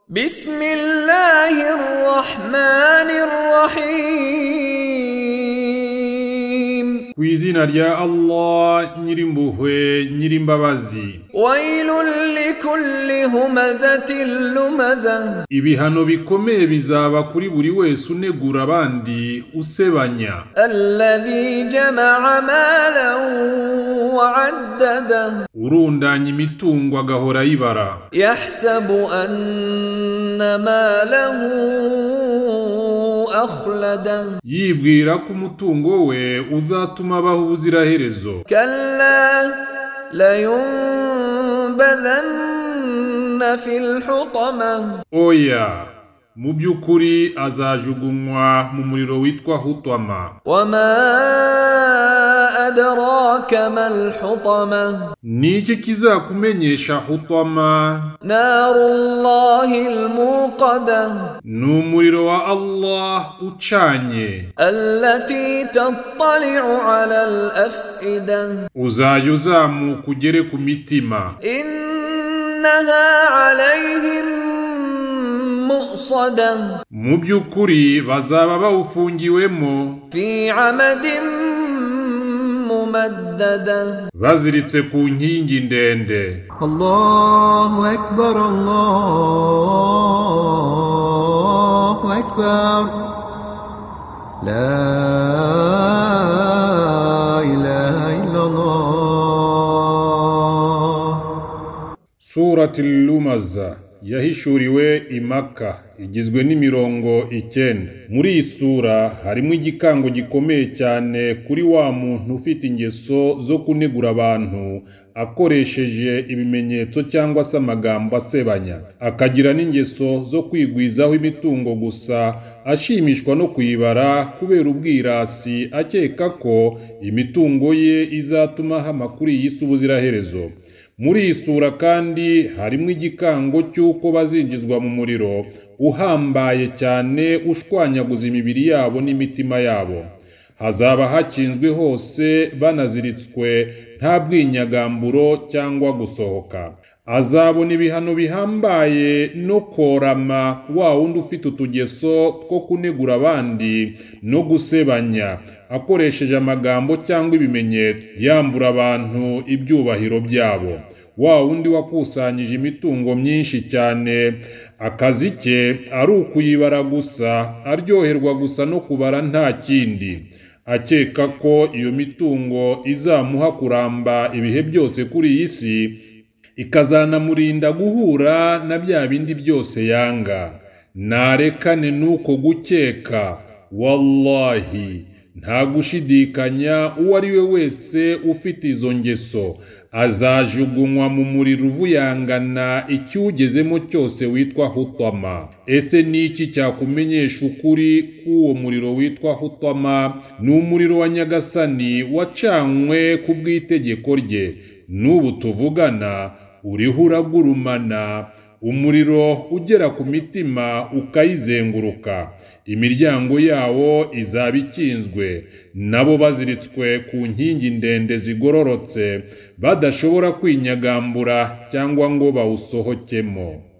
بسم الله الرحمن الرحيم ku izina rya allah nyirimpuhwe nyirimbabazi ويل لكل همزة لمزة ibihano bikomeye bizaba kuri buri wese unegura abandi usebanya الذي جمع مالا وعدده urundanya imitungo agahora ayibara يحسب أن ماله أخلده yibwira ko umutungo we uzatuma abaho ubuziraherezo كلا لينبذن في الحطمة oya mu by'ukuri azajugunywa mu muriro witwa hutwama وما أدراك ما الحطمة ni iki kizakumenyesha hutwama نار الله الموقدة ni umuriro wa allah ucanye التي تطلع على الأفئدة uzajya uzamuka ugere ku mitima إنها عليهم مؤصدة mu by'ukuri bazaba bawufungiwemo في عمد ممدده baziritse ku nkingi ndende الله أكبر الله أكبر لا إله إلا الله surati lumaza yahishuriwe imaka igizwe n'imirongo icyenda muri iyi sura harimo igikango gikomeye cyane kuri wa muntu ufite ingeso zo kunegura abantu akoresheje ibimenyetso cyangwa se amagambo asebanya akagira n'ingeso zo kwigwizaho imitungo gusa ashimishwa no kuyibara kubera ubwirasi akeka ko imitungo ye izatuma ahama kuri iyi si ubuziraherezo muri iyi sura kandi harimo igikango cy'uko bazinjizwa mu muriro uhambaye cyane ushwanyaguza imibiri yabo n'imitima yabo hazaba hakinzwe hose banaziritswe nta bwinyagamburo cyangwa gusohoka azabona ibihano bihambaye no korama wa wundi ufite utugeso two kunegura abandi no gusebanya akoresheje amagambo cyangwa ibimenyetso yambura abantu ibyubahiro byabo wa wundi wakusanyije imitungo myinshi cyane akazi ke ari ukuyibara gusa aryoherwa gusa no kubara nta kindi akeka ko iyo mitungo izamuha kuramba ibihe byose kuri iyi si ikazanamurinda guhura na bya bindi byose yanga narekane n'uko gukeka wallahi nta gushidikanya uwo ari we wese ufite izo ngeso azajugunywa mu muriro uvuyangana ikiwugezemo cyose witwa hutama ese ni iki cyakumenyesha ukuri k'uwo muriro witwa hutama ni umuriro wa nyagasani wacanywe ku bw'itegeko rye n'ubu tuvugana uriho uragurumana umuriro ugera ku mitima ukayizenguruka imiryango yawo izaba ikinzwe nabo baziritswe ku nkingi ndende zigororotse badashobora kwinyagambura cyangwa ngo bawusohokemo